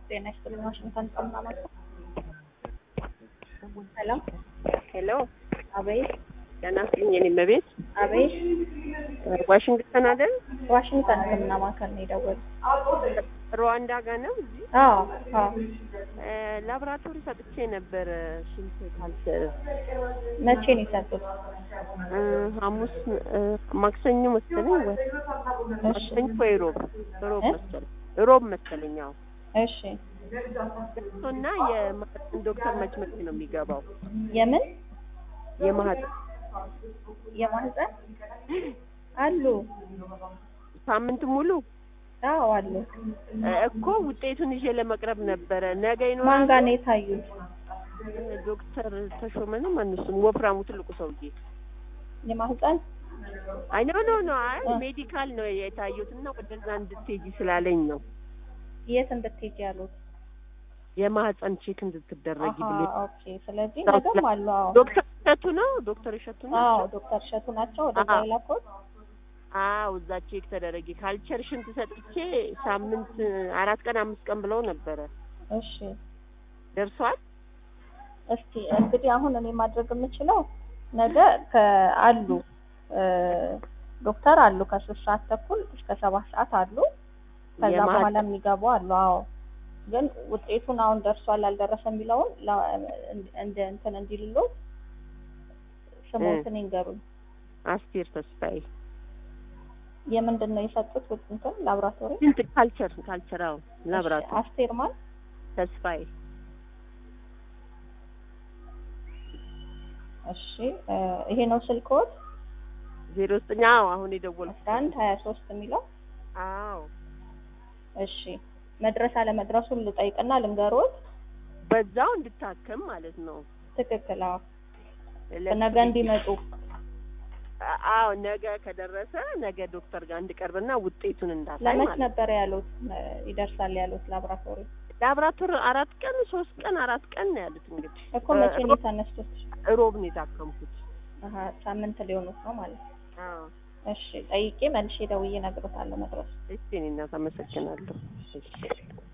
ጤና ይስጥልኝ። ዋሽንግተን ከምናመጣ ሄሎ ሄሎ አቤት ደህና ስልኝ የኔ መቤት አቤት ዋሽንግተን አይደል? ዋሽንግተን ሕክምና ማዕከል ነው የደወሉት። ሩዋንዳ ጋር ነው እዚህ አዎ አዎ እ ላቦራቶሪ ሰጥቼ ነበረ ሽንት ካልቸር መቼ ነው የሰጡት? እ ሐሙስ እ ማክሰኞ መሰለኝ ወይ እሺ ማክሰኞ ወይ ሮብ ሮብ እ? መሰለኝ ሮብ መሰለኝ አዎ እሺ እና የማህፀን ዶክተር መች መች ነው የሚገባው የምን የማህፀን የማህፀን አሉ? ሳምንት ሙሉ አዎ አሉ። እ እኮ ውጤቱን ይዤ ለመቅረብ ነበረ ነገ ማን ይኖራል ጋር ነው የታዩት? ዶክተር ተሾመ ነው ማንሱም ወፍራሙ ትልቁ ሰውዬ የማህፀን አይ ኖ ኖ ኖ አይ እ። ሜዲካል ነው የታዩት እና ወደዛ እንድትሄጂ ስላለኝ ነው የት እንድትሄጂ ያሉት? የማህፀን ቼክ እንድትደረጊ አሀ ብሎ ኦኬ። ስለዚህ ሰው ነገም ስለ- አሉ። አዎ ዶክተር እሸቱ ነው ዶክተር እሸቱ ነው አዎ ዶክተር እሸቱ ናቸው ወደዛ አዎ። የላኩት። አዎ እዛ ቼክ ተደረጊ ካልቸር ሽንት ሰጥቼ ሳምንት አራት ቀን አምስት ቀን ብለው ነበረ እሺ ደርሷል እስቲ እንግዲህ አሁን እኔ ማድረግ የምችለው ነገ ከአሉ እ ዶክተር አሉ ከሶስት ሰዓት ተኩል እስከ ሰባት ሰዓት አሉ። ከዛ የማህፀን- በኋላ የሚገቡ አሉ። አዎ ግን ውጤቱን አሁን ደርሷል አልደረሰ የሚለውን ላ- እንደ እንትን እንዲልሎ ስሞትን ይንገሩኝ። አስቴር ተስፋዬ የምንድን ነው የሰጡት ውጥ- እንትን ላብራቶሪ? ሽንት ካልቸር ካልቸር አዎ እሺ፣ ላብራቶሪ አስቴር ማን? ተስፋዬ እሺ እ ይሄ ነው ስልክዎት? ዜሮ ዘጠኝ አዎ አሁን የደወልኩት አስራ አንድ ሀያ ሶስት የሚለው አዎ እሺ መድረስ አለመድረሱን ልጠይቅና ልንገሮት። በዛው እንድታከም ማለት ነው ትክክል። አዎ ለሱ ነገ እንዲመጡ አዎ ነገ ከደረሰ ነገ ዶክተር ጋር እንድቀርብና ውጤቱን እንዳሳይ ለመች ማለት ነው። ነበር ያሉት እ ይደርሳል ያሉት ላብራቶሪ ላብራቶሪ አራት ቀን ሶስት ቀን አራት ቀን ነው ያሉት። እንግዲህ እኮ መቼ ነው የተነሱት? ሮብ ነው የታከምኩት። አሀ ሳምንት ሊሆኑት ነው ማለት ነው። አዎ እሺ ጠይቄ መልሼ ደውዬ እነግሮታለሁ መድረሱ እሺ፣ እኔ እናት አመሰግናለሁ። እሺ